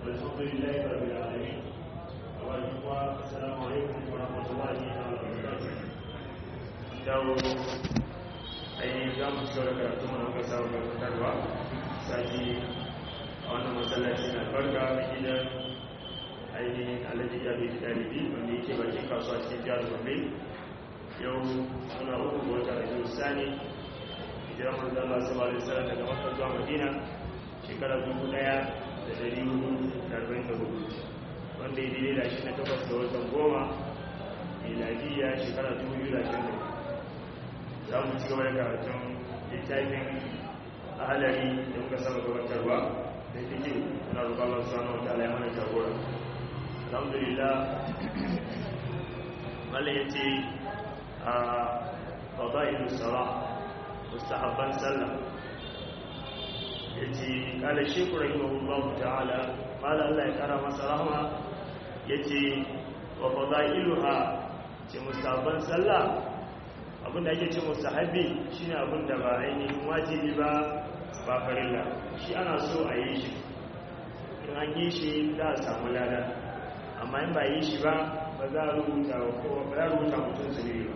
والحمد لله رب العالمين السلام عليكم ورحمة الله وبركاته dawo ainihin za mu cigaba da karatu mana muka samu gabatarwa sati a wannan masallaci na farka a gidan ainihin alhaji ya bai dalibi wanda yake bakin kasuwa cikin jihar gombe yau suna uku ga wata rajin sani hijirar manzan Allah sallallahu alaihi wasallam daga Makka zuwa Madina shekara dubu ɗaya da dari hudu da arba'in da hudu wanda ya daidai da shi na takwas da watan goma miladiyya shekara dubu biyu da ashirin da hudu za mu ci gaba da karatun littafin ahalari da muka saba gabatarwa da fiki na rubalar sanu wata ala mana jagora alhamdulillah mala ya ce a fada'ilu sara mustahabban sallah ya ce kala shekuru rahimahullahu ta'ala mala allah ya kara masa rahama ya ce wa fada'iluha ce mustahabban sallah abinda ake ce mustahabi shine abinda ba ainihin wajibi ba ba farilla shi ana so a yi shi in an yi shi za a samu lada amma in ba yi shi ba ba za a rubuta ko ba za a rubuta mutum su ne ba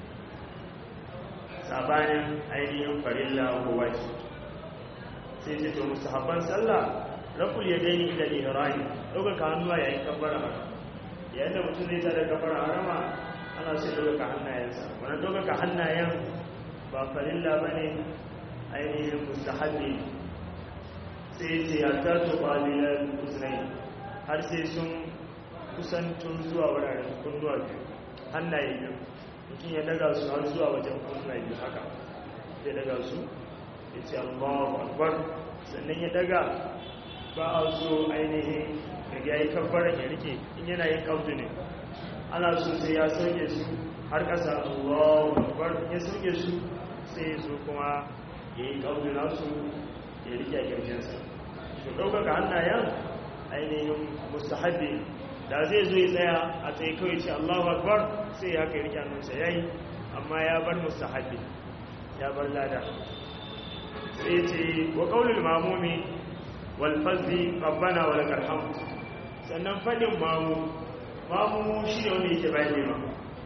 sabanin ainihin farilla ko wajibi sai ce to mustahabban sallah raful yadaini ila ihrami ɗaukaka hannuwa yayin kabbara yayin da mutum zai tada kabbara harama ana sai ɗaukaka hannayensa wani ɗaukaka hannayen ba farilla ba ne ainihin mustahabi sai ce ya tattu ƙwalilar usunai har sai sun kusantun zuwa wuraren kunnuwa biyu hannaye biyu mutum ya daga su har zuwa wajen kunnuwa biyu haka ya daga su ya ce allahu akbar sannan ya daga ba a so ainihin daga ya yi kabbaran ya rike in yana yin kautu ne ana so sai ya sauke su har ƙasa Allahu Akbar ya sauke su sai su kuma ya yi ƙaunin nasu ya rike a ƙirjinsa su ɗaukaka hannayen ainihin mustahabbi da zai zo ya tsaya a tsaye kawai ce Allahu Akbar sai ya kai rike hannunsa ya yi amma ya bar mustahabbi ya bar lada sai ce wa ƙaunin mamumi walfazi rabbana wa lakal hamd sannan faɗin mamu mamu shi ne wanda yake bayan nema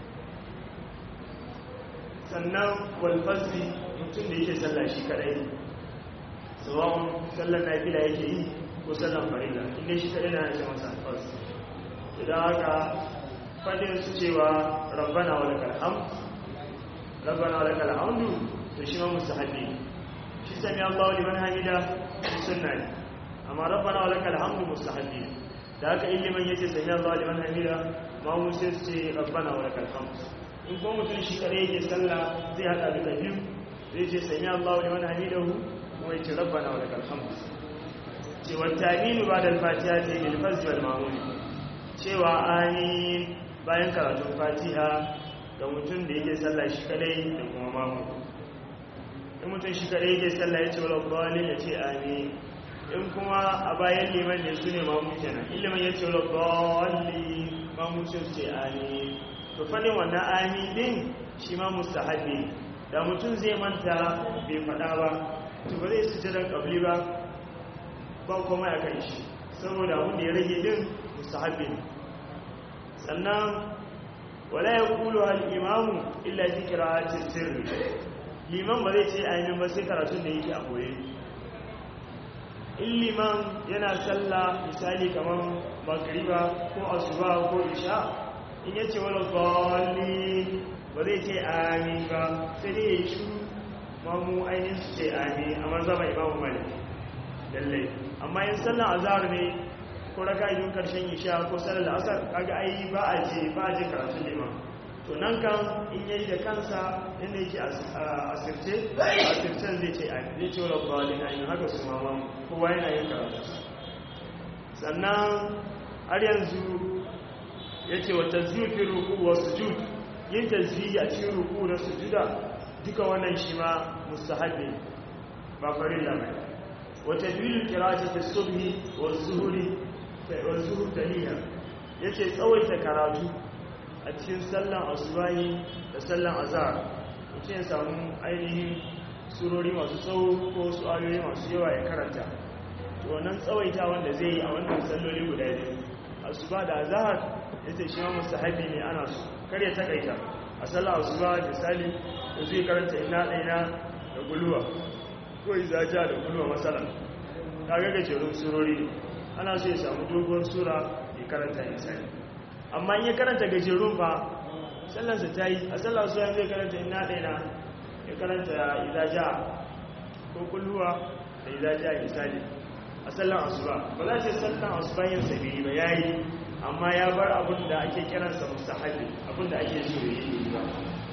sannan walfasri mutum da yake sallah shi kadai tsawon sallar na fila yake yi ko sallar farila inda shi kadai na yake masa alfas idan haka fadin su cewa rabbana wa lakal hamd rabbana wa lakal hamdu to shi ma mustahabi shi sami Allah liman hamida shi sunna ne amma rabbana wa lakal hamdu mustahabi da haka ilimin yace sami Allah liman hamida ma mu sai su ce rabbana wa lakal hamd in ko mutum shi kare yake sallah zai hada duka biyu zai ce sami Allah liman hamidahu kuma yace rabbana wa lakal hamd ce wa ta'minu ba'da al-fatiha ce bil fazl wal ma'mum cewa amin bayan karatun fatiha ga mutum da yake sallah shi kadai da kuma mamu in mutum shi kadai yake sallah yace wala dhalin yace amin in kuma a bayan liman ne su ne mamu kenan ilimin ya ce rabballi mamu sun ce amin to fadin wannan amin din shi ma mustahabi da mutum zai manta bai fada ba to ba zai sujjada kabli ba ba kuma ya kai shi saboda abin da ya rage din mustahabi ne sannan wala ya kulu al imamu illa zikra sirri liman ba zai ce amin ba sai karatun da yake a boye illiman yana sallah misali kamar magriba ko asuba ko isha in yace wala dhalli ba zai ce amin ba sai dai ya shiru mamu ainihin su ce amin amma zama imamu malik lallai amma yin sallan azhar ne ko raka idun karshen isha ko sallar asar kaga ai ba a je ba a je karatun liman to nan kan in yayi da kansa inda yake asirce asircen zai ce zai ce wa bawalin ainihin haka su mama kowa yana yin karatu sannan har yanzu ya ce wa tasbifin ruku wa sujud yin tasbihi a cikin ruku da sujuda duka wannan shi ma mustahabi ba farin lamai wa tadwilul qira'ati fi subhi wa zuhuri wa zuhur taliya yace tsawaita karatu a cikin sallan asubahi da sallan azhar mutum ya samu ainihin surori masu tsawo ko su ayoyi masu yawa ya karanta to wannan tsawaita wanda zai yi a wannan salloli guda biyu asuba da azhar yace shi ma mustahabi ne ana so kar ya takaita a sallar asuba misali da zai karanta ina ɗaina da guluwa ko izaja da guluwa masalan kaga gajerun surori ne ana so ya samu dogon sura ya karanta misali amma in ya karanta gajerun fa sallarsa ta yi a sallar asuba zai karanta ina ɗaina ya karanta izaja ko guluwa da izaja misali a sallar asuba ba za ce sallar asuba yin sabiri ba yayi amma ya bar abin da ake kiransa mustahabi abin da ake so yi ba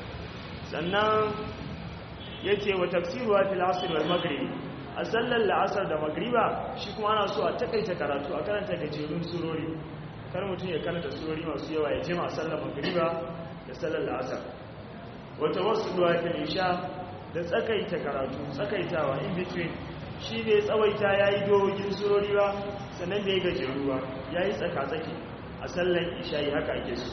sannan yace wa tafsiruha fil asr wal maghrib a sallar la'asar da magriba shi kuma ana so a takaita karatu a karanta gajerun surori kar mutum ya karanta surori masu yawa ya jima a sallar magriba da sallar la'asar wata wasu duwa fil isha da tsakaita karatu tsakaitawa in between shi ne tsawaita ya yi dogin surori ba sannan da ya gajeru ba ya yi tsaka-tsaki a sallan ishayi haka ake su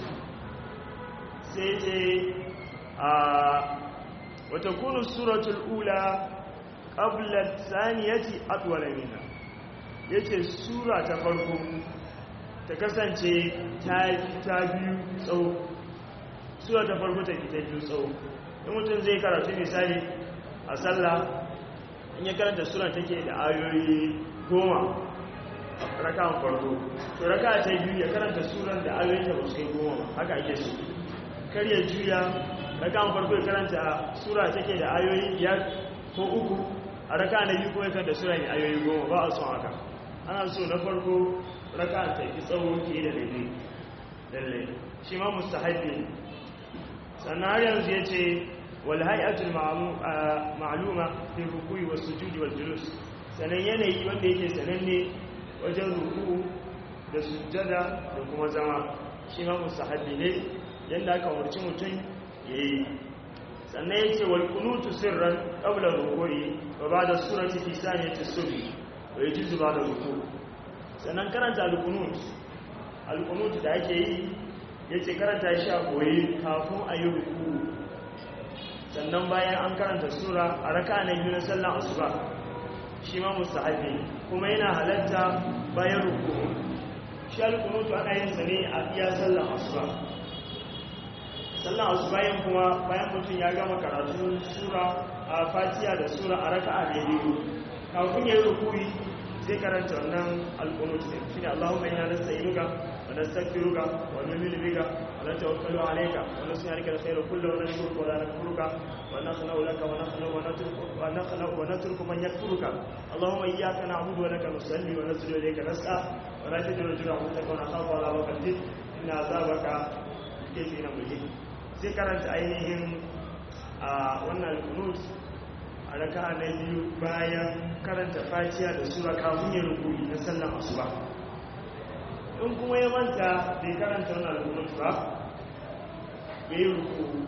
sai ce a wata kunu suratul ula ƙablar saniyati atwala mina ya ce sura ta farko ta kasance ta biyu tsawo sura ta farko ta fi ta biyu tsawo in mutum zai karatu misali a sallah in ya karanta sura take da ayoyi goma a rakan farko to raka ta biyu ya karanta suran da ayoyin ta ba su kai goma haka ake so kar ya juya rakan farko ya karanta sura take da ayoyi biyar ko uku a raka na biyu kuma ya karanta sura ne ayoyi goma ba a son haka ana so na farko raka ta fi tsawo ke da daidai lalle shi ma mustahabi sannan har yanzu ya ce والهيئه المعلومه في الركوع والسجود والجلوس sanan yanayi wanda yake sananne wajen ruku da sujjada da kuma zama shi ma musahabi ne yanda aka umarci mutum yayi sannan yace wal qunutu sirran qabla ruku'i wa ba'da surati fi saniyati subhi wa yajuzu ba'da ruku sannan karanta al qunut al qunut da ake yi yace karanta shi a koyi kafin a yi ruku sannan bayan an karanta sura a raka na biyu na sallan asuba shi ma mustahabi kuma yana halatta bayan ruku shi alkunutu ana yin sa ne a iya sallan asuba sallan asuba yin kuma bayan mutum ya gama karatu sura a fatiya da sura a raka a biyu kafin ya yi rukuri zai karanta wannan alkunutu ne shi ne allahumma yana nasta inuka wa nastaghfiruka wa nu'minu bika ونتوكل عليك ونسألك الخير كله ونشكرك ولا نكفرك ونخلع لك ونخلع ونترك, ونخلع ونترك من يكفرك اللهم إياك نعبد ولك نصلي ونسجد إليك نسعى ولا تجد رجل عبدك ونخاف على وقتك إن عذابك كيف نمجد sai karanta ainihin a wannan kunut a raka na biyu bayan karanta fatiya da sura kafin ya rukuni na sallan asuba in kuma ya manta bai karanta wani alkunut ba ya yi ruku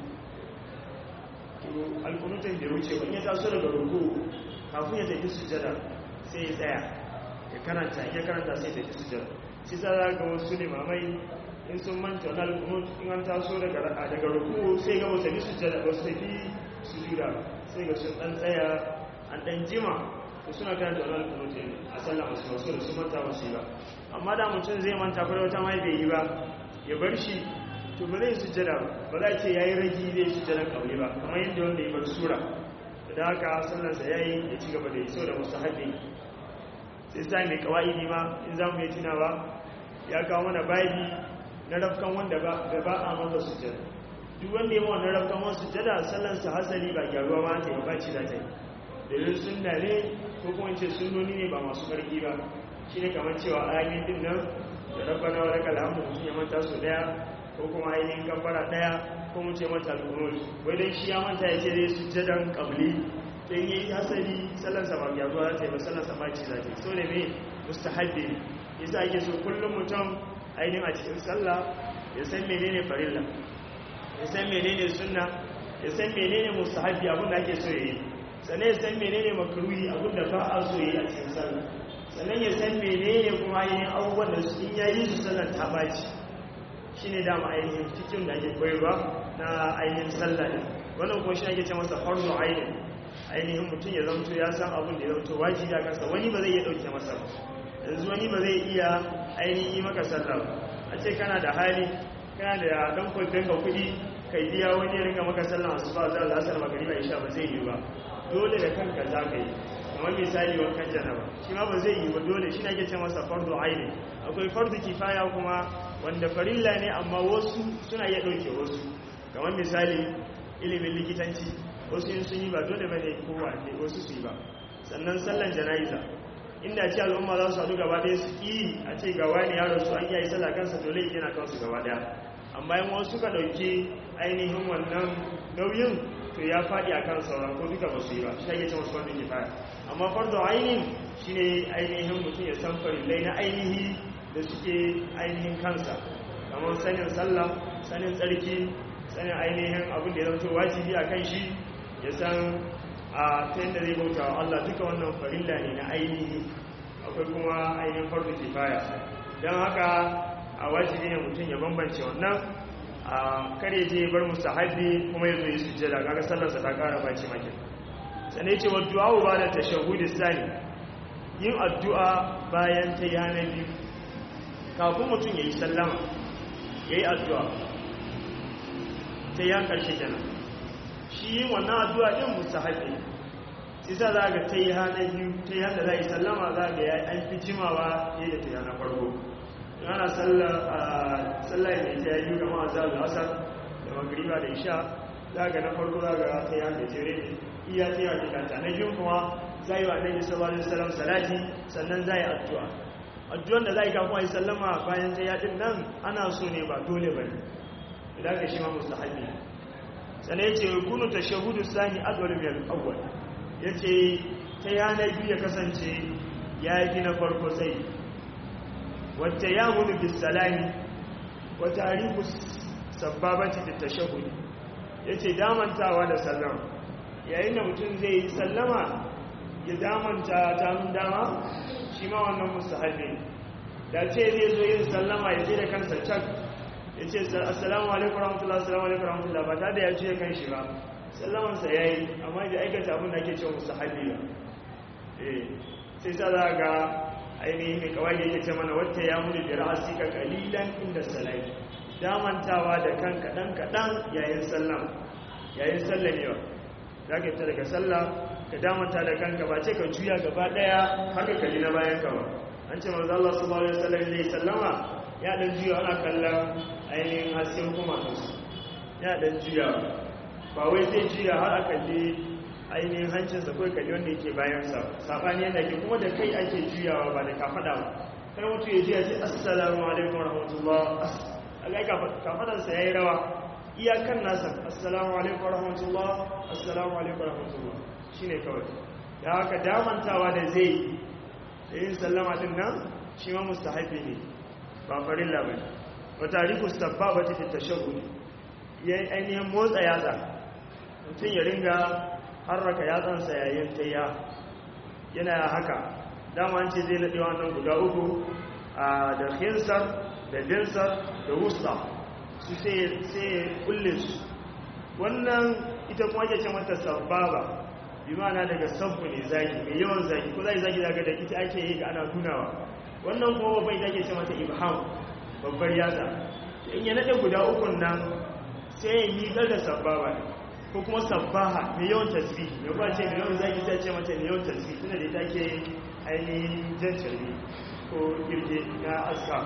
alkunutun da wuce wani ya taso daga ruku kafin ya tafi sujada sai ya tsaya ya karanta ya karanta sai tafi sujada shi sa za ga wasu limamai in sun manta wani alkunut in an taso daga ruku sai ga wasu tafi sujada wasu tafi sujuda sai ga sun dan tsaya an dan jima da suna karanta wani alkunut a sallan wasu wasu da su manta wasu ba amma da mutum zai manta kwada wata mai bai yi ba ya bar shi to ba zai sujjada ba za ce ya yi ragi zai sujjada kawai ba kamar yadda wanda ya bar sura da haka sallarsa ya yi ya ci gaba da yi sau da musu haɗe sai sa mai kawai ma in za mu yi tunawa ya kawo mana babi na rafkan wanda ba a masa sujjada duk wanda ya mawa na rafkan wasu sujjada sallarsa hasali ba gyaruwa ma ta yi ba ci za ta yi domin sunna ne ko kuma ce sunnoni ne ba masu ƙarfi ba shi ne kamar cewa ainihin din nan da rabbana wa lakal hamdu mutum ya manta su daya ko kuma ainihin gambara daya ko mu ce mata al-qunut wai dan shi ya manta ya ce dai sujjadan qabli dan yayi hasali sallar sa ba ya zuwa ta ba sallar sa ba ci zai so ne me mustahabbi ne yasa ake so kullum mutum ainihin a cikin sallah ya san menene farilla ya san menene sunna ya san menene mustahabbi abin da ake so yayi sannan ya san menene makruhi abin da ba a so yayi a cikin sallah sannan ya san menene kuma ainihin abubuwan da in ya yi su sallar ta baci shi ne dama ainihin cikin da ake koyarwa na ainihin sallah ne wannan kuma shi ake ce masa farzo ainihin ainihin mutum ya zamto ya san abin da ya zamto wajibi a kansa wani ba zai iya ɗauke masa ba yanzu wani ba zai iya ainihin yi maka sallah ba a ce kana da hali kana da ɗan kwadon ka kuɗi kai biya wani ya ringa maka sallah masu ba za a lasar magariba isha ba zai yi ba dole da kanka za ka yi kamar misali wankan janaba shi ma ba zai yi ba dole shi na ke ce masa fardu aini akwai fardu kifaya kuma wanda farilla ne amma wasu suna iya ɗauke wasu kamar misali ilimin likitanci wasu yin sun yi ba dole bane kowa ne wasu su yi ba sannan sallan jana'iza inda ce al'umma za su haɗu gaba ɗaya su ƙi a ce gawa ne yaro su an yi sallah kansa dole yi yana kansu gaba ɗaya amma yin wasu ka ɗauki ainihin wannan nauyin to ya faɗi a kan sauran ko duka ba su yi ba shi ake cewa fardu kifaya amma fardu ainihin shine ainihin mutum ya san farillai na ainihi da suke ainihin kansa kamar sanin sallah sanin tsarki sanin ainihin abin da ya zama wajibi a kan shi ya san a ta yadda zai bauta wa Allah duka wannan farilla ne na ainihi akwai kuma ainihin fardu kifaya don haka a wajibi ne mutum ya bambance wannan a kare je bar mustahabi kuma ya zo yi sujjada kaga sallarsa ta kara baci makin sanai ce wa du'a ba da tashahhud sani yin addu'a bayan ta yana biyu kafin mutum ya yi sallama ya yi addu'a ta yan karshe kenan shi yin wannan addu'a din mustahabi sai sa za ga ta yi hana biyu ta yi hana za yi sallama za ga ya an fi jimawa ne da ta yana farko ana sallah mai ta yi kama a zaɓi asar da magriba da isha za ga na farko za ga ta yi hana tere ne iya ta yi hakikanta na biyun kuma za yi wa annabi sallallahu alaihi wasallam salati sannan za yi addu'a addu'an da za yi kafin a yi sallama bayan ta yaɗin nan ana so ne ba dole ba ne idan ka shi ma mustahabi sannan ya ce kunu ta shahudu sani adwal min al-awwal ya ce ta yana biyu ya kasance ya yi na farko sai wata ya gudu bisalami wata harifu sabbabaci da tashahudi ya ce damantawa da sallama yayin da mutum zai yi sallama ya damanta ta nun dama shi ma wannan mustahabi da ce zai zo yin sallama ya ce da kansa cak ya ce assalamu alaikum rahmatullah assalamu alaikum rahmatullah ba ta da ya ce kan shi ba sallamansa ya yi amma da aikata abin da ake cewa mustahabi ba sai sa za ga ainihin mai kawai yake ce mana wata ya muni da ra'asi ka kalilan inda salai damantawa da kan kaɗan kaɗan yayin sallam yayin sallamewa za ka fita daga sallah ka damanta da kanka ba ce ka juya gaba ɗaya haka kali na bayan ka ba an ce manzo Allah sallallahu alaihi wasallam zai sallama ya dan juya ana kallon ainihin hasken kuma kansu ya dan juya ba wai zai juya har a kalli ainihin hancinsa kawai kalli wanda yake bayansa saɓani yadda ke kuma da kai ake juyawa ba da kafaɗa ba kan mutu ya juya ce assalamu alaikum rahmatullah a ga kafaɗansa ya yi rawa iyakan nasa assalamu alaikum rahmatullah assalamu alaikum rahmatullah shi ne kawai da haka damantawa da zai da yin sallama din nan shi ma mustahabi ne ba farin labari wata rikus tabba ba ta fi tashahudi ya ainihin motsa yatsa mutum ya ringa harraka yatsansa yayin tayya yana haka dama ce zai naɗe wannan guda uku da khinsar da dinsar da wusta su sai ya kulle su wannan ita kuma ake ce mata sababa bi mana daga sabbu ne zagi mai yawan zagi ko zai zagi daga da ita ake yi ga ana nunawa wannan kuma babban ita ake ce mata ibham babbar yatsa in ya naɗe guda ukun nan sai ya yi da sababa ne ko kuma sabbaha mai yawan tasbih mai ba ce mai yawan zaki ta ce mata mai yawan tasbih tunda da ita ke ainihin jan carbi ko girge na aska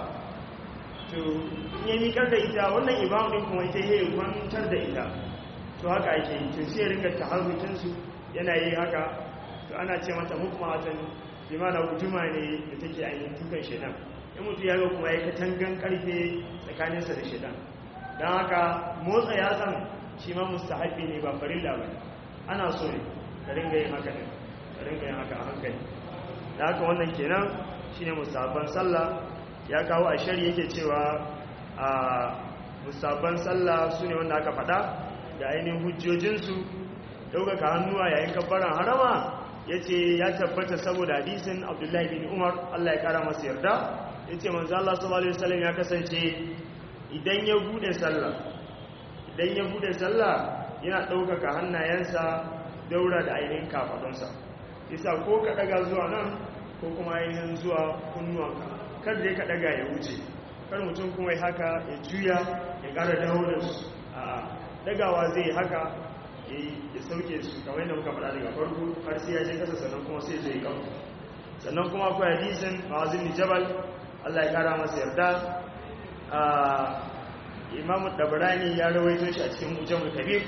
to in yi mikar da ita wannan ibamu din kuma ita yi kwantar da ita to haka ake yi to sai ringa taharrukin su yana yi haka to ana ce mata mukmatan bi mana guduma ne da take ainihin tukan shedan in mutu ya ga kuma ya katangan karfe tsakaninsa da shedan don haka motsa yatsan shi ma mustahabi ne ba farilla ba ana so ne ka ringa yin haka ne ka ringa yin haka a hankali da haka wannan kenan shine mustahabban sallah ya kawo a shari yake cewa a mustahabban sallah su ne wanda aka faɗa da ainihin hujjojinsu ɗaukaka hannuwa yayin kabbaran harama ya ce ya tabbata saboda hadisin abdullahi bin umar allah ya kara masa yarda ya ce manzo allah sallallahu alaihi wasallam ya kasance idan ya bude sallah idan ya bude sallah yana ɗaukaka hannayensa daura da ainihin kafadunsa isa ko ka daga zuwa nan ko kuma ainihin zuwa kunnuwanka kar dai ka daga ya wuce kar mutum kuma ya haka ya juya ya kara dawo da su a dagawa zai haka ya sauke su kamar yadda muka faɗa daga farko har sai ya je kasa sannan kuma sai zai kawo sannan kuma akwai hadisin ma'azin jabal Allah ya kara masa yarda imamu dabarani ya rawaito shi a cikin mujamu kabir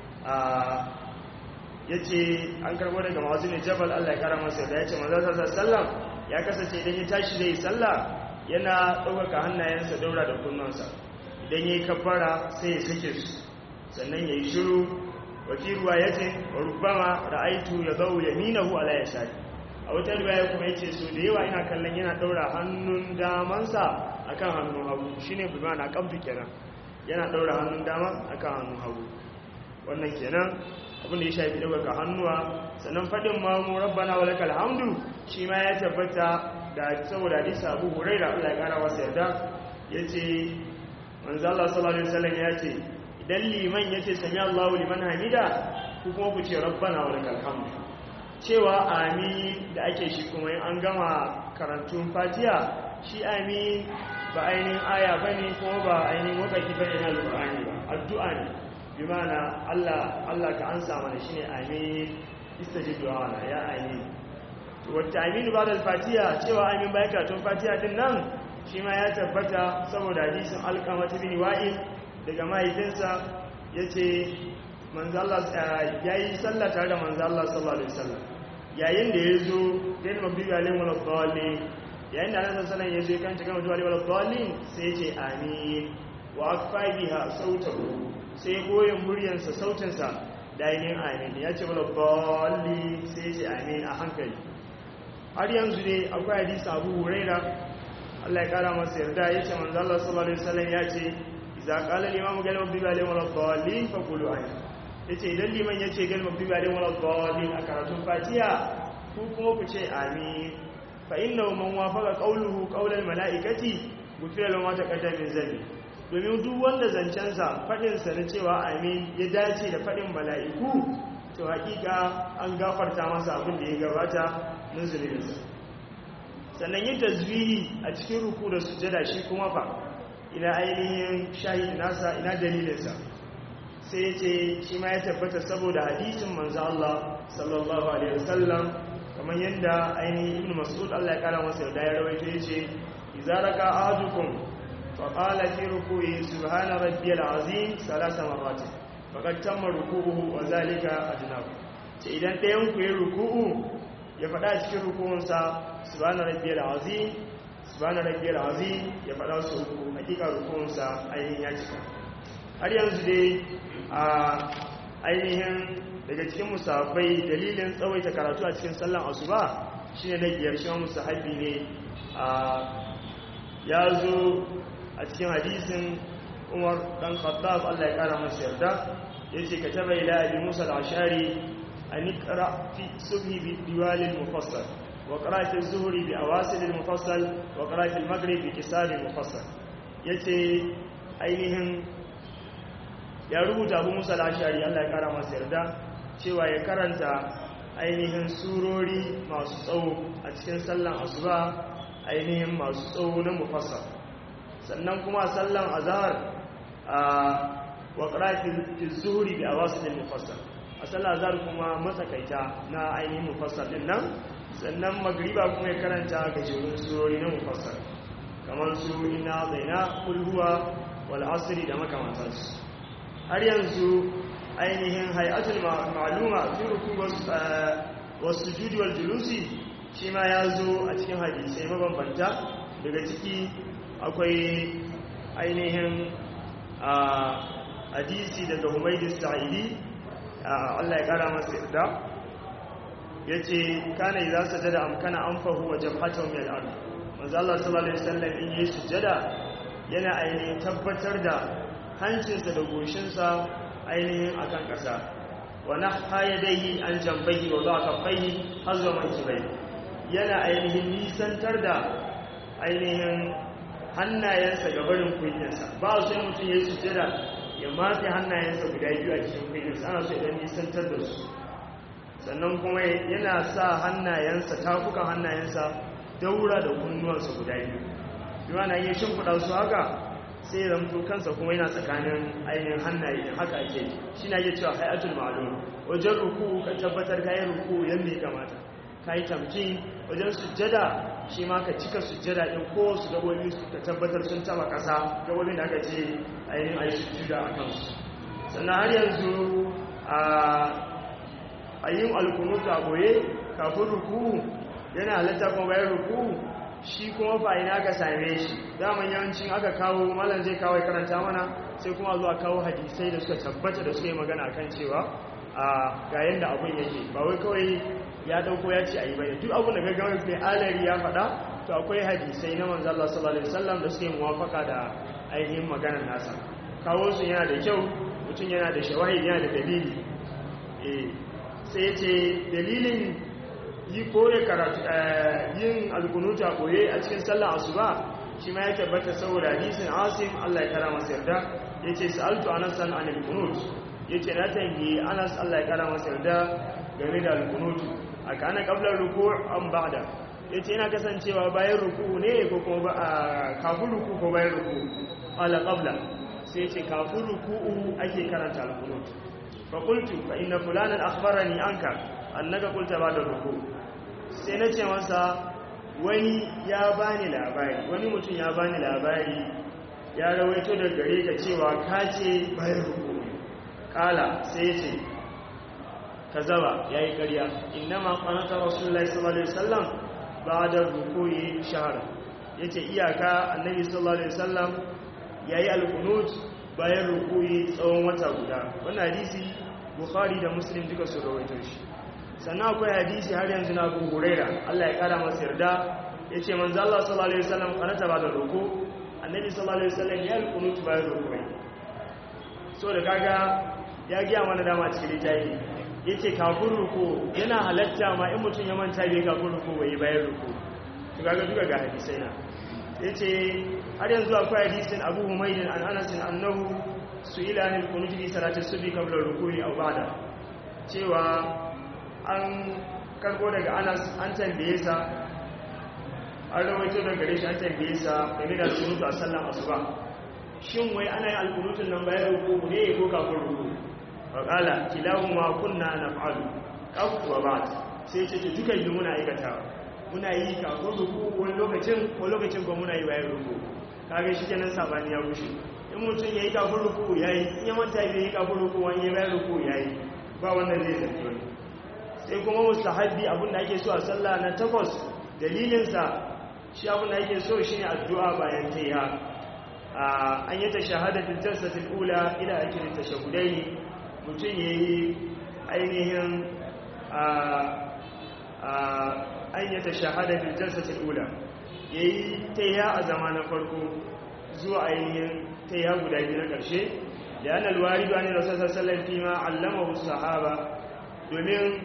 ya ce an karbo daga ma'azin jabal Allah ya kara masa yarda ya ce manzan sallam ya kasance idan ya tashi zai sallah yana ɗaukaka hannayensa daura da kunnansa idan ya yi kabbara sai ya sake su sannan ya yi shiru wafi ruwa ya ce wa rubama ra'aitu ya zau ya minahu ala ya shari a wata riwaya kuma yace so da yawa ina kallon yana daura hannun damansa akan hannun hagu shine bi na kabdu kenan yana daura hannun dama akan hannun hagu wannan kenan abin da ya shafi daga hannuwa sannan fadin ma mu rabbana wa lakal hamdu shi ma ya tabbata da saboda hadisi Abu Hurairah Allah ya kara masa yarda yace manzo Allah sallallahu alaihi wasallam yace idan liman yace sami Allahu liman hamida ku kuma ku ce rabbana wa lakal hamdu cewa amin da ake shi kuma in an gama karantun fatiya shi amin ba ainihin aya ba ne kuma ba ainihin wakaki ba ne na alƙur'ani ba addu'a ne bi mana Allah Allah ka ansa mana shi ne amin istajib du'a ya amin to wata amin ba da fatiya cewa amin bayan karatun fatiya din nan shi ma ya tabbata saboda hadisin alƙama ta bin wa'il daga mahaifinsa yace manzo Allah ya yi sallah tare da manzo Allah sallallahu alaihi wasallam yayin da ya zo ɗin mabibi alim wala dalil yayin da annabi sallallahu alaihi wasallam ya zo kan cikin mabibi wala dalil sai ya ce amin wa akfa biha sautahu sai goyen muryarsa sautinsa da yin amin ya ce wala dalil sai ya ce amin a hankali har yanzu dai akwai hadisi Abu Huraira Allah ya kara masa yarda ya ce manzo Allah sallallahu alaihi wasallam ya ce idza qala al-imamu qala mabibi alim wala dalil fa qulu amin ya ce idan liman ya ce galma bi balin wala dalil a karatun fatiha ku kuma ku ce amin fa inna man wafaqa qawluhu qawlal malaikati gufira lahu ma taqaddama min zambi domin duk wanda zancensa fadin sa na cewa amin ya dace da fadin mala'iku to hakika an gafarta masa abin da ya gabata na zunubinsa sannan yin tasbihi a cikin ruku da sujada shi kuma fa ina ainihin shahid nasa ina dalilinsa sai ce shi ma ya tabbata saboda hadisin manzo Allah sallallahu alaihi wasallam kamar yadda ainihin ibn mas'ud Allah ya kara masa da ya rawaito yace idza raka ahadukum fa qala fi ruku'i subhana rabbiyal azim salasa marratin faqad tamma ruku'uhu wa zalika ajnab ce idan ɗayan ku ya ruku'u ya faɗa cikin ruku'unsa subhana rabbiyal azim subhana rabbiyal azim ya faɗa su uku hakika ruku'unsa ainihin ya cika har yanzu dai a ainihin daga cikin musafai dalilin tsawaita karatu a cikin sallan asuba shine na biyar shi musahabi ne a ya zo a cikin hadisin umar dan khattab Allah ya kara masa yarda yace ka taba ila abi musa al-ashari an iqra fi subhi bi diwal al-mufassal wa qra fi az-zuhri bi awasil al-mufassal wa qra fi al-maghrib bi kisar al-mufassal yace ainihin ya rubuta abu musa lashari allah ya kara masu yarda cewa ya karanta ainihin surori masu tsawo a cikin sallan asuba ainihin masu tsawo na mufasa sannan kuma sallan azhar a waƙarafin zuhuri bi a wasu ne mufasa a sallan azhar kuma matsakaita na ainihin mufasa din nan sannan magriba kuma ya karanta gajerun surori na mufasa kamar su ina zaina kulhuwa wal asiri da makamantarsu har yanzu ainihin hayatul ma'aluma fi ruku wasu judi wal julusi shi ma ya zo a cikin hadisai mabambanta daga ciki akwai ainihin hadisi daga humaydu sa'idi Allah ya kara masa yarda ya ce kana yi za su jada amkana an fahu wa jamhatan mai al'adu manzo Allah sallallahu alaihi wasallam in yi sujada yana ainihin tabbatar da hancinsa da goshinsa ainihin a kan ƙasa wani hayadaihi an jambahi wa za a kafai har zuwa kibai yana ainihin nisantar da ainihin hannayensa ga barin kunyarsa ba su yi mutum ya yi sujada ya matse hannayensa guda biyu a cikin kunyarsa ana so idan nisantar da su sannan kuma yana sa hannayensa tafukan hannayensa daura da kunnuwansa guda biyu yawa na iya shimfiɗa su haka sai ya zamto kansa kuma yana tsakanin ainihin hannaye haka ake shi na iya cewa hayatul ma'alum wajen ruku ka tabbatar ka yi ruku yadda ya kamata ka yi tamki wajen sujjada shi ma ka cika sujjada ɗin ko su gabobi ka tabbatar sun taba ƙasa gabobin da aka ce ainihin a yi sujjada a kansu sannan har yanzu a yin alkunutu a goye kafin ruku yana halatta kuma bayan ruku shi kuma fa'ina ka same shi daman yawancin aka kawo malam zai kawo karanta mana sai kuma zuwa kawo hadisai da suka tabbata da suka yi magana kan cewa a ga yadda abin yake ba wai kawai ya dauko ya ce a yi bayan duk abin da gaggawa mai alari ya faɗa to akwai hadisai na manzo Allah sallallahu alaihi wasallam da suke muwafaka da ainihin maganar nasa kawo su yana da kyau mutum yana da shawahid yana da dalili eh sai ce dalilin yi koye karatu yin alkunuta koye a cikin sallar asuba shi ma ya tabbata saboda hadisin asim Allah ya kara masa yarda yace sa'altu anas an anil qunut yace na tangi anas Allah ya kara masa yarda game da alkunut aka ana qabla ruku' am ba'da yace ina kasancewa bayan ruku ne ko kuma kafin ruku ko bayan ruku ala qabla sai yace kafin ruku ake karanta alkunut fa qultu fa inna fulanan akhbarani anka annaka qulta ba'da ruku sai na ce masa wani ya bani labari wani mutum ya bani labari ya rawaito da gare ka cewa ka ce bayan ruku kala sai ce ka zaba ya yi karya innama kwanata rasulullahi sallallahu alaihi wasallam ba da rukuyi shahara ya ce iyaka annabi sallallahu alaihi wasallam ya yi alkunut bayan rukuyi tsawon wata guda wannan hadisi bukhari da muslim duka su rawaito shi sannan akwai hadisi har yanzu na abu huraira Allah ya kara masa yarda ya ce manzo Allah sallallahu alaihi wasallam kanata ba da roko annabi sallallahu alaihi wasallam ya alqunut bayan roko so da kaga ya giya mana dama cikin littafi yace kafin roko yana halatta ma in mutum ya manta bai kafin roko bai bayan roko to kaga duka ga hadisai na yace har yanzu akwai hadisin Abu Humayd an Anas annahu su'ila anil qunut fi salati subhi qabla ruku'i aw ba'da cewa an karko daga anas an tambaye sa an rawaito daga gare shi an tambaye sa game da sunutu a sallan asuba shin wai ana yin alkunutun nan bayan ruku ne ko kafin ruku wa kala kilahu ma kunna naf'alu kafin wa ba'd sai ce dukan yi muna aikatawa muna yi kafin ruku wani lokacin ko lokacin ko muna yi bayan ruku kaga shi kenan sabani ya rushe in mutum ya yi kafin ruku ya yi in ya manta bai yi kafin ruku wani ya bayan ruku ya yi ba wannan zai zafi wani sai kuma mustahabbi abin da ake so a sallah na takwas dalilinsa shi abin da ake so shine addu'a bayan tayya an yi tashahadatul jalsatul ula ila akirin tashahudaini mutum yayi ainihin an yi tashahadatul jalsatul ula yayi tayya a zamanin farko zuwa ainihin tayya guda biyu na karshe da yana alwaridu an rasul sallallahu alaihi wasallam fi ma allamahu sahaba domin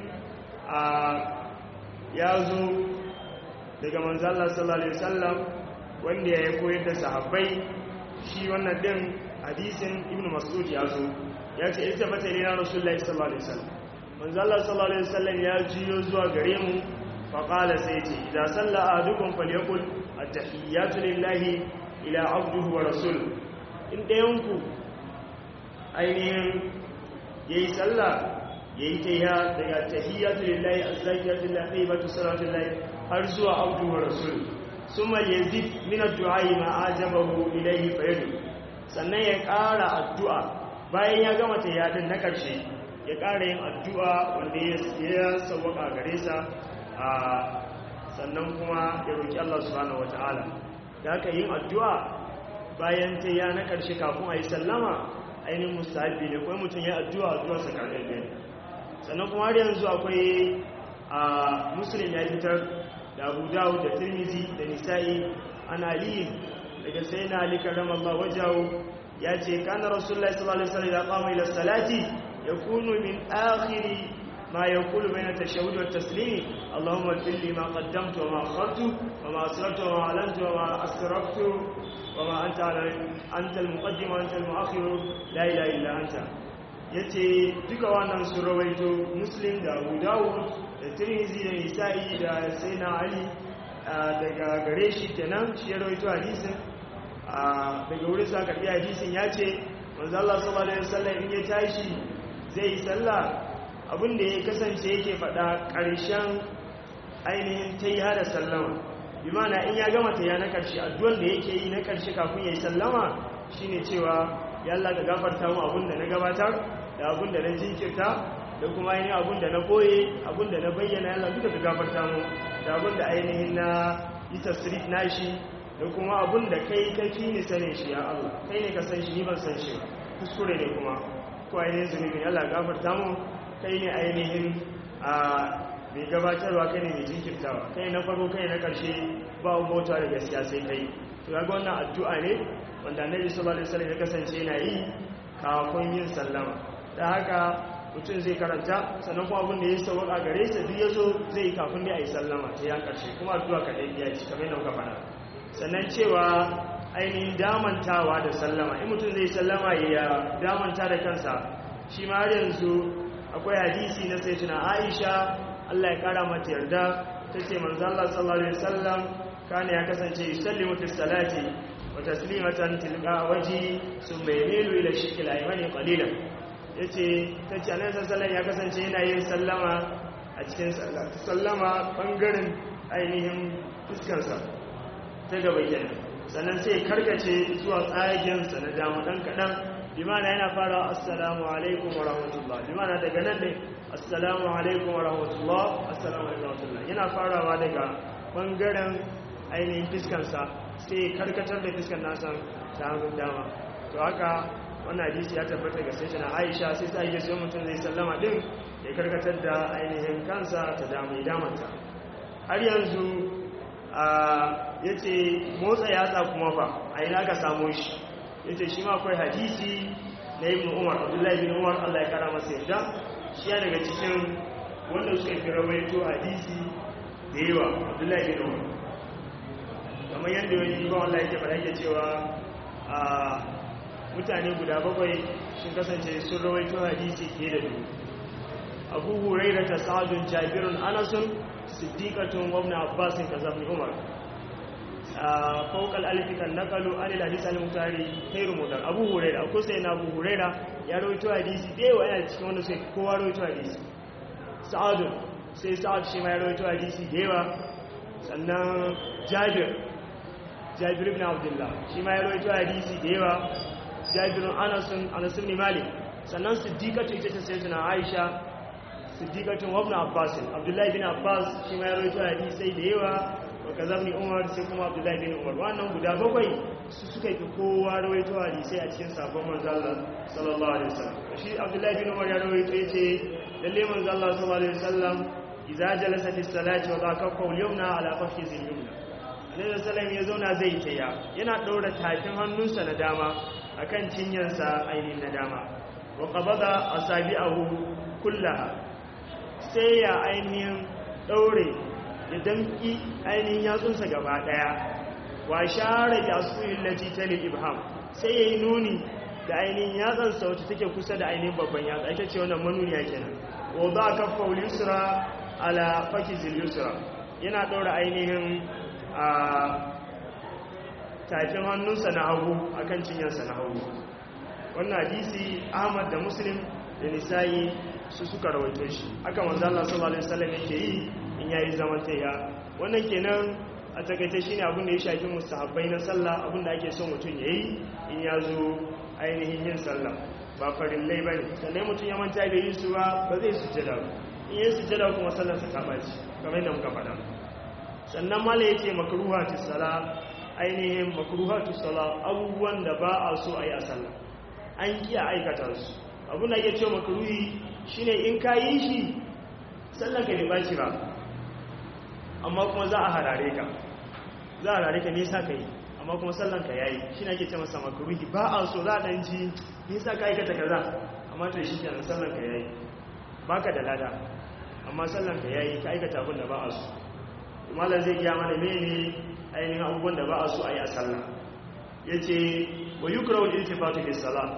ya zo daga manzala sallallahu alaihi wasallam wanda ya koyar da sahabbai shi wannan din hadisin ibn mas'ud ya zo ya ce ita bata ne na rasulullahi sallallahu alaihi wasallam manzala sallallahu alaihi wasallam ya jiyo zuwa gare mu fa qala sai ce idan salla ahadukum falyaqul at-tahiyyatu lillahi ila abdihi wa rasul in dayanku ainihin yayi sallah yayi tayya daga tahiyyatu lillahi azzakiyatu lillahi tayyibatu salatu lillahi har zuwa abdu wa rasul summa yazid min ad-du'a ma ajabahu ilayhi fayadu sannan ya ƙara addu'a bayan ya gama tayya din na karshe ya ƙara yin addu'a wanda ya sawwaka gare sa a sannan kuma ya roki Allah subhanahu wataala da haka yin addu'a bayan tayya na karshe kafin a yi sallama ainihin mustahabi ne kuma mutum ya addu'a addu'a sakanin ne sannan kuma har yanzu akwai a musulun ya fitar da abu dawud da tirmizi da nisa'i an ali daga sai na ali karramallah wajawo ya ce kana rasulullahi sallallahu alaihi wasallam ya qama ila salati yakunu min akhiri ma yaqulu bayna tashahhud wa taslim allahumma ighfir li ma qaddamtu wa ma akhartu wa ma asrartu wa ma alantu wa ma asraftu wa ma anta anta al-muqaddim wa anta al-mu'akhir la ilaha illa anta ya ce duka wannan su rawaito muslim da abu dawud da tirmizi da nisa'i da sai na ali daga gare shi kenan shi ya rawaito hadisin daga wurin sa karbi hadisin ya ce manzo Allah sallallahu alaihi wasallam in ya tashi zai yi sallah abinda ya kasance yake faɗa ƙarshen ainihin tayya da sallama bi mana in ya gama tayya na ƙarshe addu'ar da yake yi na ƙarshe kafin ya yi sallama shine cewa ya Allah ka gafarta mu abinda na gabatar da abinda na jinkirta da kuma ainihin abinda na boye abinda na bayyana Allah duka ka gafarta mu da abinda ainihin na yi tasrif nashi da kuma abun da kai kafi ni sanin shi ya Allah kai ne ka san shi ni ban san shi kuskure ne kuma ko ainihin zunubin Allah gafarta mu kai ne ainihin a mai gabatarwa kai ne mai jinkirtawa kai na farko kai na karshe ba mota da gaskiya sai kai to ga wannan addu'a ne wanda Annabi sallallahu alaihi wasallam ya kasance yana yi kafin yin sallama da haka mutum zai karanta sannan kuma abin da ya sauka gare sa duk yazo zai yi kafin da ayi sallama ta ya karshe kuma addu'a kadai ya ci kamar yadda muka faɗa sannan cewa ainihin damantawa da sallama in mutum zai sallama ya damanta da kansa shi ma har yanzu akwai hadisi na sai tuna aisha allah ya kara mata yarda ta ce manzo allah sallallahu alaihi wasallam kana ya kasance yusallimu fi salati wa taslimatan tilqa waji summa yamilu ila shikil aymani qalilan yace tace annabi sallallahu ya kasance yana yin sallama a cikin sallama bangaren ainihin fuskarsa ta gaba kenan sannan sai karkace zuwa tsagensa na dama dan kadan bimana yana fara assalamu alaikum wa rahmatullah bimana daga nan ne assalamu alaikum wa rahmatullah assalamu alaikum wa rahmatullah yana farawa daga bangaren ainihin fiskansa sai karkatar da fiskan nasa ta hannun dama to haka wannan hadisi ya tabbata ga sai na aisha sai ta yi sai mutum zai sallama din ya karkatar da ainihin kansa ta dama ya damanta har yanzu ya ce motsa yatsa kuma fa a ina ka samu shi ya ce shi ma akwai hadisi na ibn umar abdullahi bin umar allah ya kara masa yadda shi ya daga cikin wanda suka fi rawaito hadisi da yawa abdullahi bin umar kamar yadda wani ibon allah yake faɗa yake cewa a mutane guda bakwai sun kasance sun rawaito hadisi fiye da dubu abu huraira ta sa'adun jabirun anasun siddiqatun wa ibn abbas kaza ibn umar fawqa al-alif kan naqalu an al-hadith al-mutari khairu mudar abu huraira ko sai na abu huraira ya rawaito hadisi da yawa yana cikin wanda sai kowa rawaito hadisi sa'ad sai sa'ad shi ma ya rawaito hadisi da yawa sannan jabir jabir ibn abdullah shi ma ya rawaito hadisi da yawa jabir anas anas ibn malik sannan siddiqatu ita ta sayyidina aisha siddiqatun wa ibn abbas abdullahi bin abbas shi ma ya rawaito hadisi da yawa wa kazabni umar sai kuma abdullahi bin umar wannan guda bakwai su suka yi kowa rawaito hadisi a cikin sabon manzo Allah sallallahu alaihi wasallam shi abdullahi bin umar ya rawaito yace lalle manzo Allah sallallahu alaihi wasallam idza jalasa fi salati wa dhaka yumna ala fakhizi yumna annabi sallallahu ya zauna zai taya yana daura tafin hannunsa na dama akan cinyarsa ainihin na dama wa qabada asabi'ahu kullaha sai ya ainihin daure ya damki ainihin yatsunsa gaba daya wa share bi asuyin lati tali ibham sai yayi nuni da ainihin yatsansa wacce take kusa da ainihin babban yatsa ita ce wannan manuniya kenan wa ba kaffa yusra ala fakizil yusra yana daura ainihin a tafin hannunsa na hagu akan cinyarsa na hagu wannan hadisi Ahmad da Muslim da Nisa'i su suka rawaito shi aka manzo Allah sallallahu alaihi wasallam yake yi in yayi zaman tayya wannan kenan a takaice shine abin da ya shafi mustahabbai na sallah abin da ake son mutum yayi in ya zo ainihin yin sallah ba farillai bane sannan mutum ya manta bai yi su ba ba zai sujjada ba in yi sujjada kuma sallar sa ta baci kamar yadda muka faɗa sannan mala yace makruhatu sala ainihin makruhatu sala abubuwan da ba a so a yi a sallah an kiya aikata su abin da ake cewa makruhi shine in ka yi shi sallar ka bai baci ba amma kuma za a harare ka za a harare ka nisa ka yi amma kuma sallan ka yayi shi na ke ce masa makaruhi ba a so za a ɗan ji nisa ka aikata kaza amma to shi kenan sallan ka yayi ba ka da lada amma sallan ka yayi ka aikata abin da ba a so malar zai gya mana mene ainihin abubuwan da ba a so a yi a sallah ya ce wa yi kura wajen iltifatu fi sallah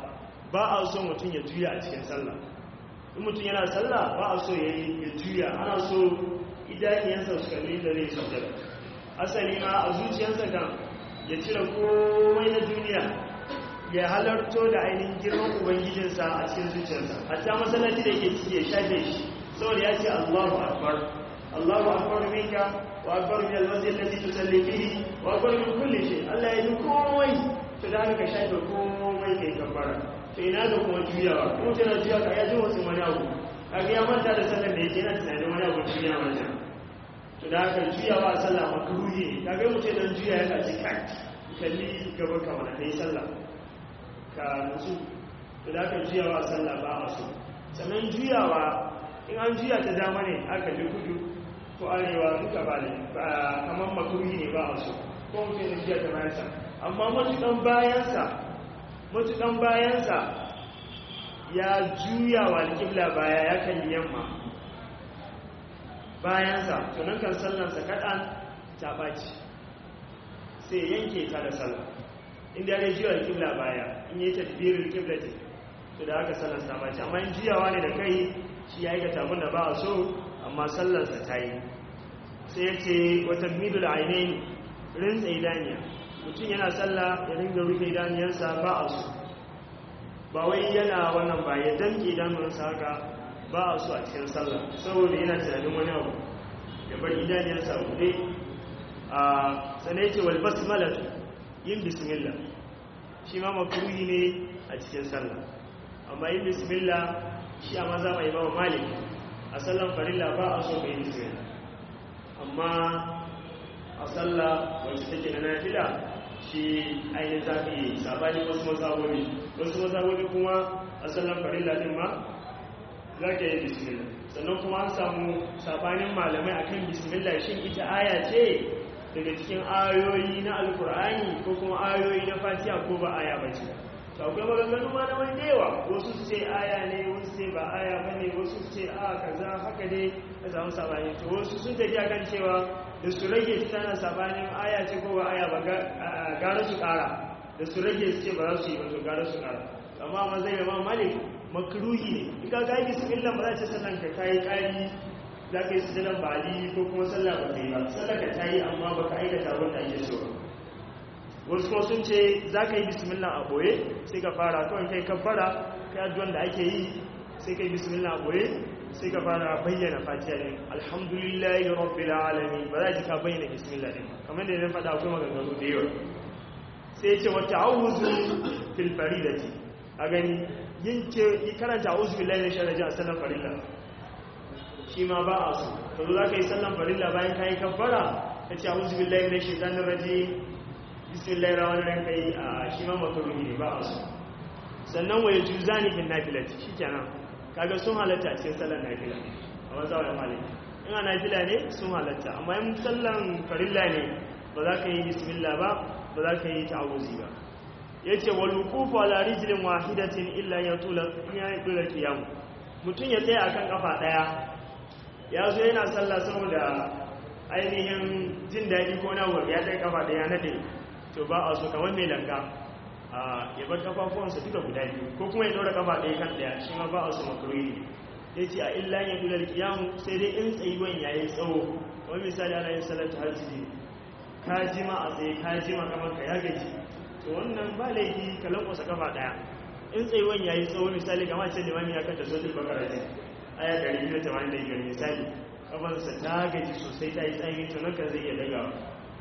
ba a so mutum ya juya a cikin sallah in mutum yana sallah ba a so ya juya ana so idaniyansa su kalli da zai sujjada asali ma a zuciyarsa kan ya cire komai na duniya ya halarto da ainihin girman ubangijinsa a cikin zuciyarsa hatta masallaci da yake ciki ya shafe shi saboda ya ce allahu akbar allahu akbar minka wa akbar min almasjid allati tusalli fihi wa akbar min kulli shay allah ya yi komai to da haka ka shafe komai kai kafara to ina da kuma juyawa kuma tana juya ka ya ji wasu wani abu kaga ya manta da sallar da yake yana tunanin wani abu duniya manta to da haka juyawa a sallah makruhi ne kaga mutum dan juya ya kaci kai kalli gaba kamar kai sallah ka nutsu to da haka juyawa a sallah ba a so sannan juyawa in an juya ta dama ne aka ji kudu ko arewa duka ba ne kamar makruhi ne ba a so ko mutum ya juya ta bayansa amma matukan bayansa matukan bayansa ya juya wa alƙibla baya ya kalli yamma bayansa tunan kan sallansa kaɗan ta ɓaci sai yanke ta da sallah inda ya juya alƙibla baya in yi tadbirin alƙibla ce to da haka sallansa ta ɓaci amma in juyawa ne da kai shi ya yi ga tabun da ba a so amma sallansa ta yi sai ya ce wata midul ainihin rinsa idaniya mutum yana sallah ya ringa rufe idaniyarsa ba a so ba wai yana wannan ba ya danke idanunsa haka ba a so a cikin sallah saboda yana tunanin wani abu ya bar idaniyarsa a buɗe a sanai ce wal basmalatu yin bismillah shi ma makruhi ne a cikin sallah amma yin bismillah shi a maza mai bawa malik a sallan farilla ba a so ka yi bismillah amma a sallah wacce take na nafila shi ainihin za ka yi sabani wasu mazhaboni wasu mazhaboni kuma a sallan farilla din ma za ka yi bismillah sannan kuma an samu sabanin malamai akan bismillah shin ita aya ce daga cikin ayoyi na alkur'ani ko kuma ayoyi na fatiha ko ba aya ba ce to akwai maganganu ma na wani yawa wasu su ce aya ne wasu ce ba aya ba ne wasu su ce a kaza haka ne ka samu sabani to wasu sun tafi akan cewa da su rage su tana sabanin aya ce ko ba aya ba gara su kara da su rage su ce ba za su yi ba to gara su kara amma ma zai yaba malik makruhi ne in ka ga yi bismillah ba za ta sallan ka kai kari za ka yi sujudan bali ko kuma sallah ba ta yi ba sallah ka ta yi amma ba ka aikata wanda ake so wasu kuma sun ce za ka yi bismillah a boye sai ka fara kawai kai kabbara kai addu'an da ake yi sai ka yi bismillah a boye sai ka fara bayyana fatiha din alhamdulillahi rabbil alamin ba za ki ka bayyana bismillah din kamar da zan faɗa akwai maganganu da yawa sai ce wa ta'awuzu fil faridati a gani yin ce yi karanta a'udhu billahi minash shaitanir rajim sallan farilla shi ma ba a so ka zo za ka yi sallan farilla bayan ka yi kabbara ka ce a'udhu billahi minash shaitanir rajim bismillahir rahmanir rahim kai a shi ma makruhi ne ba a so sannan wa yajuzani fil nafilati shikenan kaga sun halatta a cikin sallar nafila a mazawar maliki in a nafila ne sun halatta amma yin sallan farilla ne ba za ka yi bismillah ba ba za ka yi ta'awuzi ba ya ce wa lukufu ala rijilin wahidatin illa ya tula kiyam mutum ya tsaye akan kafa daya ya zo yana sallah saboda ainihin jin daɗi ko na wuri ya tsaye kafa daya na ɗaya to ba a so kamar mai langa ya bar kafafuwansa duka guda biyu ko kuma ya ɗora kafa ɗaya kan ɗaya shi ma ba a so makaroni ya ce a illa ya tula kiyamu sai dai in tsayuwan ya yi tsawo kamar misali ana yin sallar tahajjudi ka jima a tsaye ka jima kamar ka ya gaji to wannan ba laifi ka lankwasa kafa daya in tsayuwan yayi tsawo misali kamar ce limami ya kanta sojin bakara ne aya 285 misali kafansa ta gaji sosai ta yi tsayi to nan kan zai iya dagawa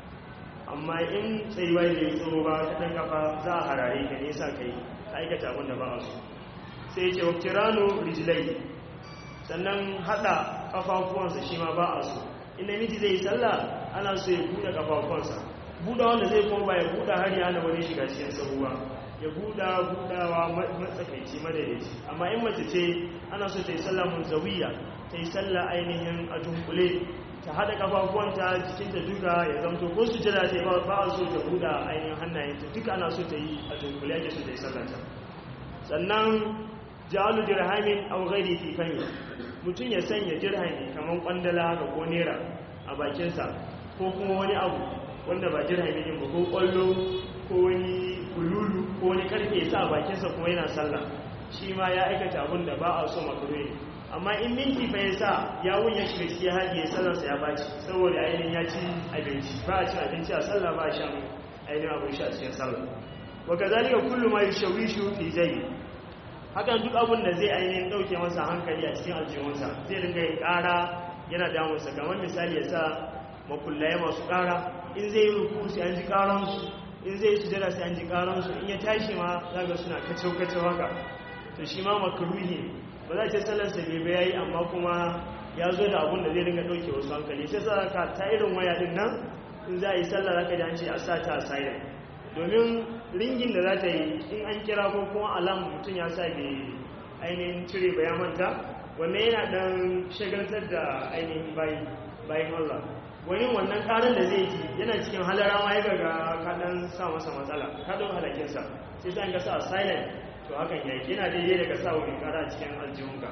amma in tsayuwa ya yi tsawo ba ta dan kafa za a harare ka nesa kai aikata abin da ba a so sai ce wa kirano rijilai sannan hada kafafuwansa shi ma ba a so in namiji zai yi sallah ana so ya buɗe kafafuwansa buɗa wanda zai kuma ba ya buɗa har ya hana wani shiga cikin sabuwa ya buɗa buɗawa matsakaici madaidaici amma in mace ce ana so ta yi sallah munzawiya ta yi sallah ainihin a dunkule ta haɗa kafafuwanta jikinta duka ya zamto ko su jira ta yi ba a so ta buɗa ainihin hannayenta duka ana so ta yi a dunkule ake so ta yi sallata sannan ja'alu dirhamin aw ghairi fi fani mutum ya sanya dirhami kaman kwandala ga ko nera a bakinsa ko kuma wani abu wanda ba dirhami ne ba ko kwallo ko wani kululu ko wani karfe ya sa bakinsa kuma yana sallah shi ma ya aikata abin da ba a so makaruhi ne amma in minti fa ya sa ya wunya shi gaskiya haji ya sallarsa ya baci saboda ainihin ya ci abinci ba a cin abinci a sallah ba a shan ainihin abin shi a cikin sallah wa kazalika kullu ma yushawishu fi jayyi hakan duk abin da zai ainihin dauke masa hankali a cikin aljihunsa zai dinga yin ƙara yana damunsa kamar misali ya sa makullaye masu ƙara in zai yi ruku sai an ji ƙaransu in zai yi sujada sai an ji ƙaransu in ya tashi ma zaga suna kacau-kacau haka to shi ma makaruhi ba za a ce sallarsa bai bai yayi amma kuma ya zo da abin da zai dinga ɗauke wasu hankali sai sa ka ta irin waya din nan in za a yi sallar zaka ji an ce a sa ta a silent domin ringin da za ta yi in an kira ko kuma alam mutum ya sa bai ainihin cire bayan manta wannan yana dan shagaltar da ainihin bayan Allah wani wannan karin da zai ji yana cikin halara ma ya gaga kaɗan sa masa matsala kaɗin halakinsa sai ta gasa a silent to hakan ya yana daidai daga sa wani kara cikin aljihunka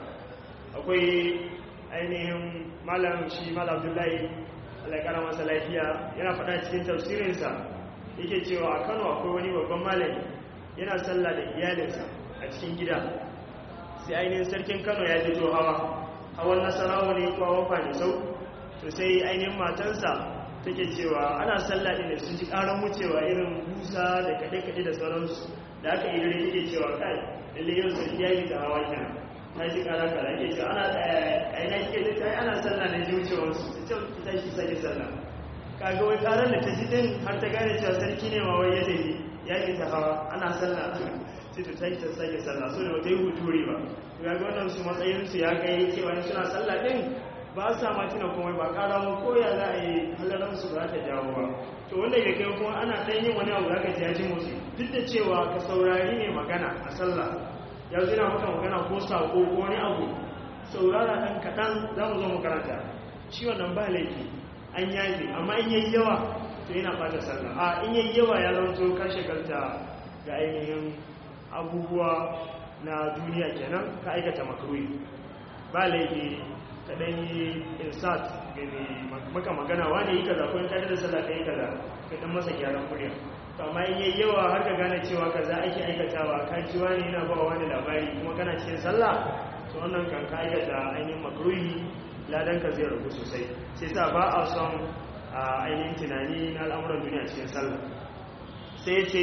akwai ainihin malam shi malam abdullahi alaikara masa lafiya yana faɗa cikin tafsirinsa yake cewa a kano akwai wani babban malami yana sallah da iyalinsa a cikin gida sai ainihin sarkin kano ya fito hawa hawan nasarawa ne kuwa wafa ne sau to sai ainihin matansa take cewa ana sallah ɗin da sun ji ƙaran wucewa irin busa da kaɗe-kaɗe da sauransu da aka yi dare take cewa kai lalle yau sarki ya yi ta hawa kenan ta ji ƙara kara ke cewa ana aina ke da ana sallah da ji wucewarsu ta ce ki tashi sake sallah kaga wai karar da ta ji din har ta gane cewa sarki ne ma wai ya tafi ya yi ta hawa ana sallah sai ta tashi ta sake sallah so da wata yi huturi ba ga ga wannan su matsayin su ya kai cewa suna sallah din ba sa ma tuna kuma ba kara mu ko ya za a yi halaran su ba ta jawo ba to wanda ya kai kuma ana dan yin wani abu zaka ji ya ji musu duk da cewa ka saurari ne magana a sallah ya zina maka magana ko sako ko wani abu saurara dan kaɗan za mu zo mu karanta shi wannan ba laifi an yaji amma in yayi yawa to yana bata sallah a in yayi yawa ya zanto ka shagalta ga ainihin abubuwa na duniya kenan ka aikata makruhi ba laifi ka dan yi insert gani maka magana wani yi kaza ko in kada da sallah kai kaza ka dan masa gyaran murya to amma in yayi yawa har ka gane cewa kaza ake aikatawa ka ji wani yana ba wani labari kuma kana cikin sallah to wannan kan ka aikata ainihin makruhi ladanka zai ragu sosai sai sa ba a son a ainihin tunani na al'amuran duniya cikin sallah sai ce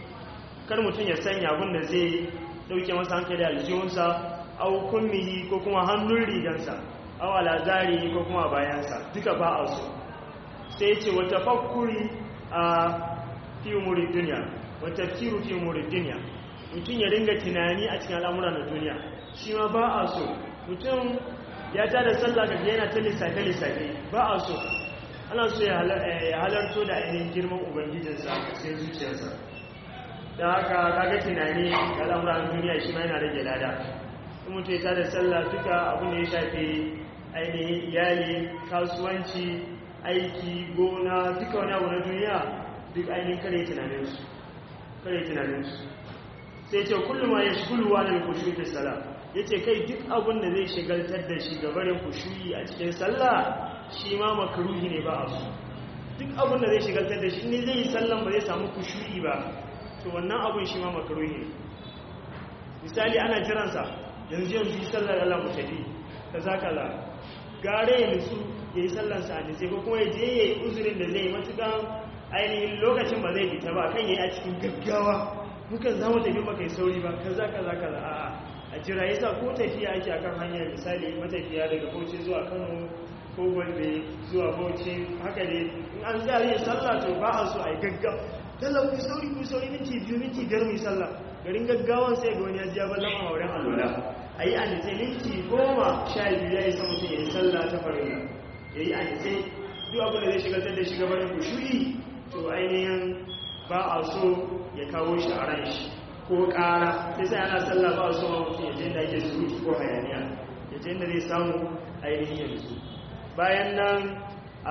kar mutum ya sanya abin da zai dauke masa hankali aljihunsa au kummihi ko kuma hannun rigansa au alazari ko kuma bayansa duka ba a so sai ce wata fakuri a fi umurin duniya wata firu fi umurin duniya mutum ya dinga tunani a cikin al'amuran na duniya shi ma ba a so mutum ya ta da sallah ga yana ta lissafe-lissafe ba a so ana so ya halarto da ainihin girman ubangijinsa sai zuciyarsa da haka kaga tunani ga al'amuran duniya shi ma yana rage lada in mutu ya ta da sallah duka abin da ya shafi ainihin iyali kasuwanci aiki gona duka wani abu na duniya duk ainihin kare tunaninsu kare tunaninsu sai ce kullum ma ya shi kulluwa da kushe da sallah ya ce kai duk abin da zai shigaltar da shi gabarin kushuyi a cikin sallah shi ma makaruhi ne ba a su duk abin da zai shigaltar da shi ne zai yi sallan ba zai samu kushuyi ba to wannan abin shi ma makaruhi ne misali ana jiransa yanzu yanzu yi sallar Allah mu tafi kaza kaza gare ya nutsu ya yi sallansa a nitse ko kuma ya je ya yi uzurin da zai yi matukan ainihin lokacin ba zai fita ba kan ya yi a cikin gaggawa mukan za mu tafi maka yi sauri ba kaza kaza kaza a'a a jira yasa ko tafiya ake akan hanyar misali matafiya daga bauchi zuwa kano ko gombe zuwa bauchi haka ne in an zari sallah to ba a so a yi gaggawa dalla ku sauri ku sauri minti biyu minti biyar mu sallah garin gaggawan sai ga wani ya ji ya ballan a wurin alwala a yi anise minti goma sha biyu ya yi sa mutum ya yi sallah ta farilla ya yi anise duk abin da zai shigaltar da shiga barin ku shuri to ainihin ba a so ya kawo shi a ran shi ko ƙara sai sai ana sallah ba su ma mutum yaje da ake surutu ko hayaniya yaje da zai samu ainihin yanzu bayan nan a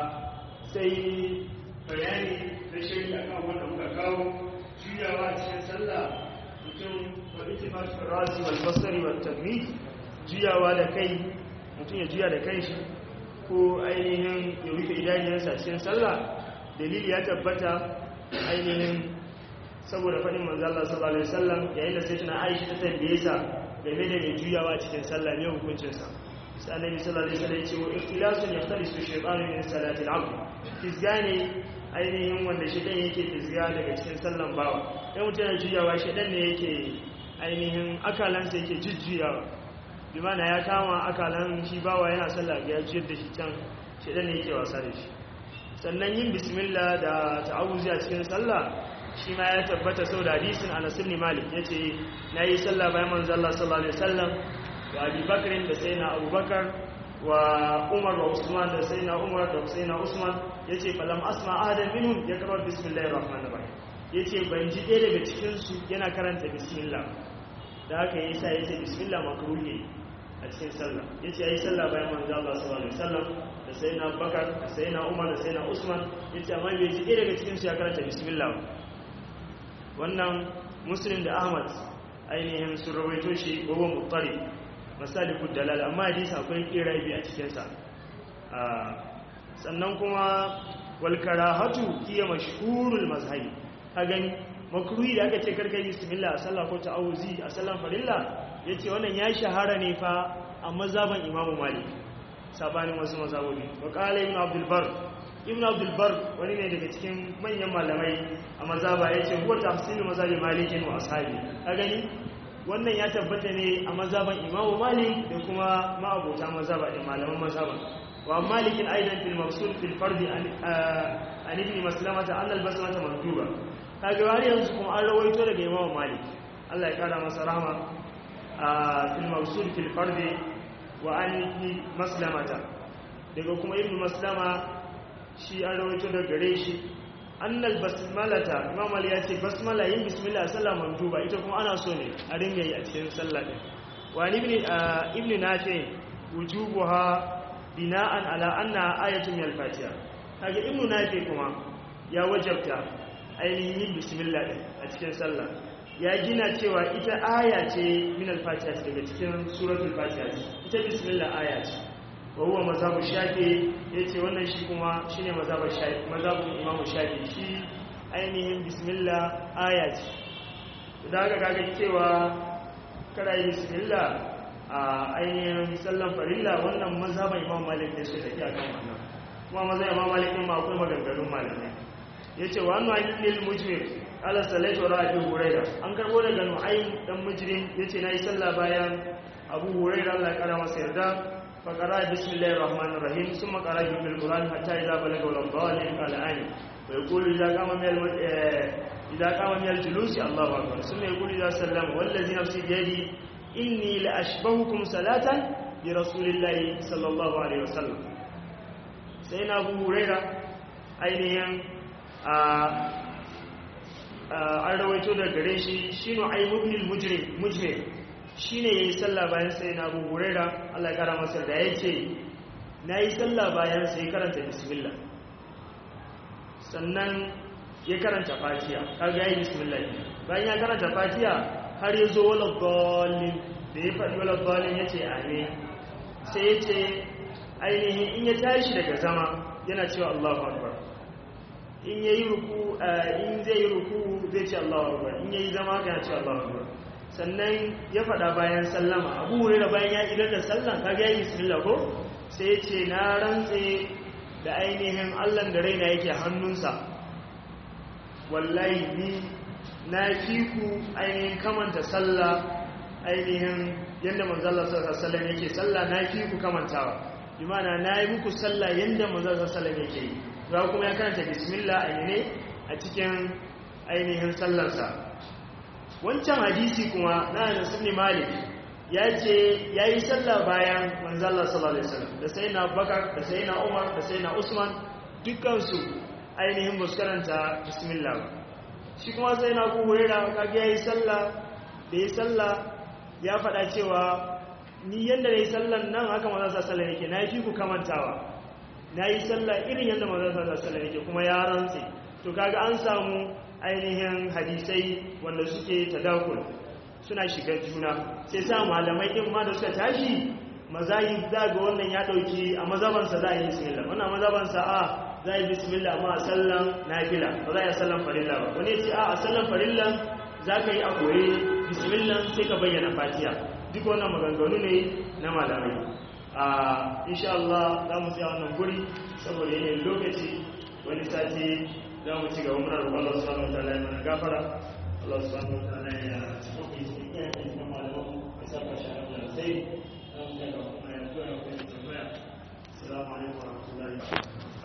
sai bayani da shari'a kan wanda muka kawo juyawa a cikin sallah mutum wa itimatul rasi wal basari wal tamid juyawa da kai mutum ya juya da kai shi ko ainihin ya rufe idaniyarsa cikin sallah dalili ya tabbata ainihin saboda faɗin manzo Allah sallallahu alaihi wasallam yayin da sayyidina Aisha ta tambaye sa game da mai juyawa cikin sallah ne hukuncin sa sai annabi sallallahu alaihi wasallam ya ce wa ikhtilasun yahtalisu shaytanu min salati al-abd fizgane ainihin wanda shedan yake fizga daga cikin sallan bawa dan mutum yana juyawa shedan ne yake ainihin akalansa yake jujjuyawa bi mana ya kama akalan shi bawa yana sallah ga ya juyar da shi can shedan ne yake wasa da shi sannan yin bismillah da ta'awuzi a cikin sallah shi ma ya tabbata sau da hadisin Anas ibn Malik yace nayi sallah bayan manzo Allah sallallahu alaihi wasallam wa Abi Bakr da sayyidina Abu Bakar wa Umar wa Usman da sayyidina Umar da sayyidina Usman yace falam asma ahadan minhum yakra bismillahir rahmanir rahim yace ban ji ɗaya daga cikin su yana karanta bismillah da haka yasa yace bismillah makruhi a cikin sallah yace yayi sallah bayan manzo Allah sallallahu alaihi wasallam da sayyidina Abu Bakar da sayyidina Umar da sayyidina Usman yace amma bai ji ɗaya daga cikin su ya karanta bismillah wannan muslim da ahmad ainihin sun rawaito shi gobe mutari masalikud dalal amma hadisi akwai kirabi a cikinsa sannan kuma walkarahatu iya mashhurul mazhabi ka gani makruhi da aka ce karkai bismillah a sallah ko ta'awuzi a sallan farilla yace wannan ya shahara ne fa a mazhaban imamu malik sabanin wasu mazhabobi wa qala ibn abdul bar ibn abdulbar wani ne daga cikin manyan malamai a mazaba ya ce huwa tafsirin mazabi malikin wa ashabi ka gani wannan ya tabbata ne a mazaban imamu malik da kuma ma'abota mazaba da malaman mazaba wa malikin aidan fil mafsul fil fardi an ibn maslamata an al basmata manduba kaga wani yanzu kuma an rawaito daga imamu malik Allah ya kara masa rahama fil mafsul fil fardi wa an ibn maslamata daga kuma ibn maslama shi an rawaito da gare shi annal basmalata imam ali ya ce basmala yin bismillah sallah manduba ita kuma ana so ne a ringa yi a cikin sallah din wa ibn ibn nafi wujubuha bina'an ala anna ayatun min al-fatiha kaga ibn nafi kuma ya wajabta ainihin yin bismillah din a cikin sallah ya gina cewa ita aya ce min al-fatiha daga cikin suratul fatiha ita bismillah aya ce wa huwa mazhabu shafi yace wannan shi kuma shine mazhabu shafi mazhabu imamu shafi shi ainihin bismillah aya ce da ga kaga cewa kada yi bismillah a ainihin sallan farilla wannan mazhaban imamu malik ne shi take akan wannan kuma mazhaban imamu malik ma akwai maganganun malamai yace wa annu ayyul mujmir ala salatu wa abi hurairah an karbo daga nu'aym dan mujrim yace nayi sallah bayan abu hurairah Allah ya kara masa yarda فقرأ بسم الله الرحمن الرحيم ثم قرأ في القرآن حتى إذا بلغ الضالين قال آمين ويقول إذا قام من الم... إذا قام من الجلوس الله أكبر ثم يقول إذا سلم والذي نفسي بيدي إني لأشبهكم صلاة برسول الله صلى الله عليه وسلم سيدنا أبو هريرة أينهم an rawaito da gare shi shi no aibubnil mujrim shi ne ya yi sallah bayan sai na abu hurera allah kara masa da ya ce na yi sallah bayan sai karanta bismillah sannan ya karanta fatiya kaga ya yi bismillah bayan ya karanta fatiya har ya zo wala dalin da ya faɗi wala dalin ya ce ame sai ya ce ainihin in ya tashi daga zama yana cewa allahu akbar in ya yi ruku in zai yi ruku zai ce allahu akbar in ya yi zama yana cewa allahu akbar sannan ya faɗa bayan sallama abu hurera bayan ya idar da sallan kaga ya yi bismillah ko sai ce na rantse da ainihin allan da raina yake hannunsa wallahi ni na fi ku ainihin kamanta sallah ainihin yadda manzala sallallahu yake sallah na fi ku kamantawa imana na yi muku sallah yadda manzala sallallahu yake yi za kuma ya karanta bismillah ainihin a cikin ainihin sallarsa wancan hadisi kuma na da sunni malik ya ce ya yi sallah bayan manzala sallallahu alaihi wasallam da sai na bakar da sai na umar da sai na usman dukkansu ainihin ba su karanta bismillah shi kuma sai na ku hurera kage ya yi sallah da ya sallah ya faɗa cewa ni yadda na yi sallan nan haka manzala sallah yake na fi ku kamantawa na yi sallah irin yadda manzala sallah yake kuma ya rantse to kaga an samu ainihin hadisai wanda suke tadakul suna shiga juna sai sa malamai din ma da suka tashi mazayi za ga wannan ya dauki a mazabansa za a yi bismillah wannan mazabansa a za a yi bismillah amma a sallan nafila ba za a yi sallan farilla ba wani ce a a sallan farilla za ka yi a koye bismillah sai ka bayyana fatiha duk wannan maganganu ne na malamai a insha Allah za mu tsaya wannan guri saboda yanayin lokaci wani sati za mu ci gaba muna roƙon Allah subhanahu wa ta'ala ya mana gafara Allah subhanahu wa ta'ala ya tsoke cikin iyayen cikin malaman ya saka shi a da sai za mu tsaya kuma ya tura ya kuma tambaya assalamu alaikum wa rahmatullahi